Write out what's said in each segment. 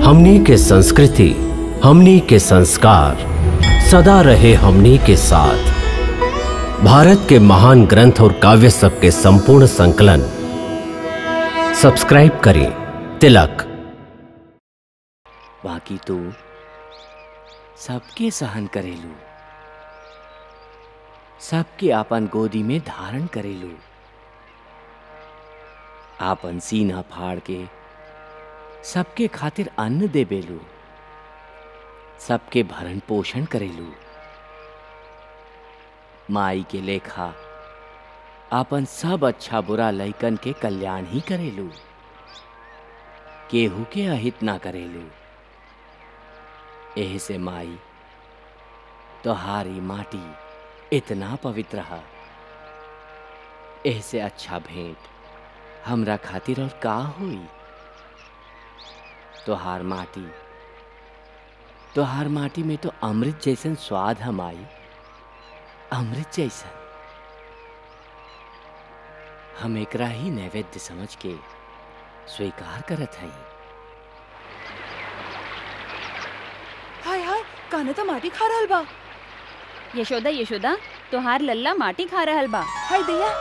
हमनी के संस्कृति हमनी के संस्कार सदा रहे हमनी के साथ भारत के महान ग्रंथ और काव्य सब के संपूर्ण संकलन सब्सक्राइब करें तिलक बाकी तू सबके सहन करेलू सबके आपन गोदी में धारण करेलू आपन सीना फाड़ के सबके खातिर अन्न देबेलू सबके भरण पोषण करेलू माई के लेखा आपन सब अच्छा बुरा लइकन के कल्याण ही करेलू केहू के अहित ना करेलू एह से माई तोहारी माटी इतना पवित्र है एह से अच्छा भेंट हमरा खातिर और का होई तोहार माटी तोहार माटी में तो अमृत जैसन स्वाद हम आई अमृत जैसन हम एकरा ही नैवेद्य समझ के स्वीकार करत हई हाय हाय काने तो माटी खा रहल बा यशोदा यशोदा तोहार लल्ला माटी खा रहल बा हाय दैया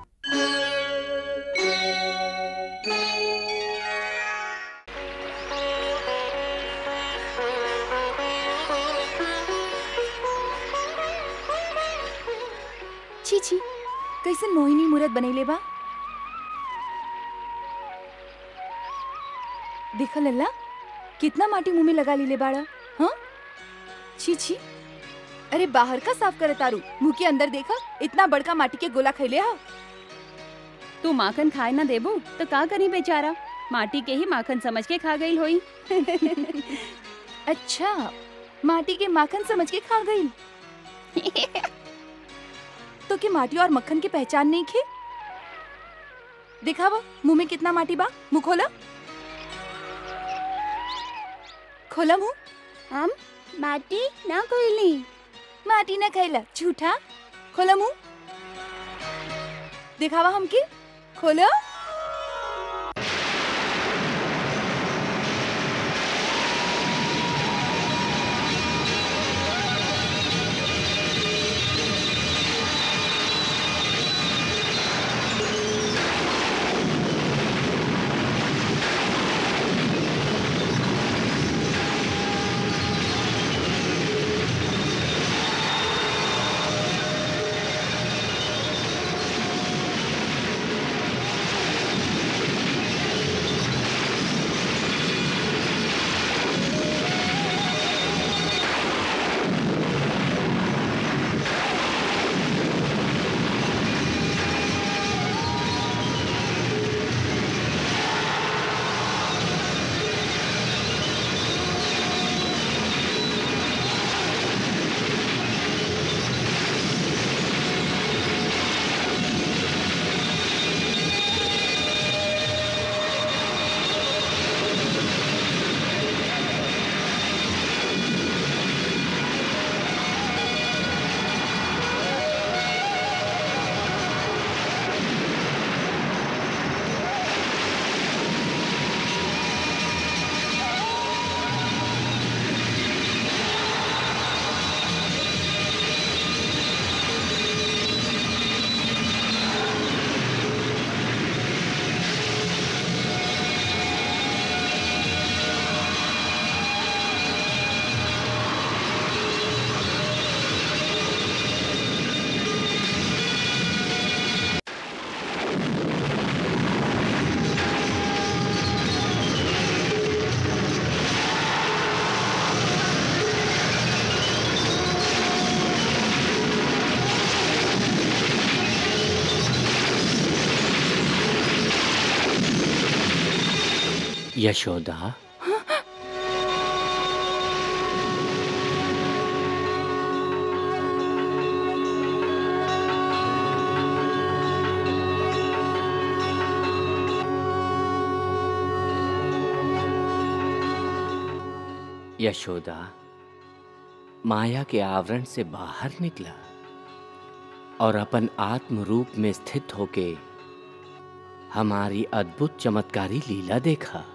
छी छी कैसे मोहिनी मूरत बनैले बा देखा लल्ला कितना माटी मुंह में लगा लीले बाड़ा हाँ छी छी अरे बाहर का साफ करे तारू मुंह के अंदर देखा इतना बड़का माटी के गोला खैले हा तू माखन खाए ना देबू तो का करी बेचारा माटी के ही माखन समझ के खा गई होई अच्छा माटी के माखन समझ के खा गई तो के माटी और मक्खन की पहचान नहीं खे दिखावा मुंह में कितना माटी बा मुंह खोला खोला मुंह हम माटी ना कोईली माटी ना खैला झूठा खोला मुंह दिखावा हमके खोला यशोदा यशोदा माया के आवरण से बाहर निकला और अपन आत्म रूप में स्थित होके हमारी अद्भुत चमत्कारी लीला देखा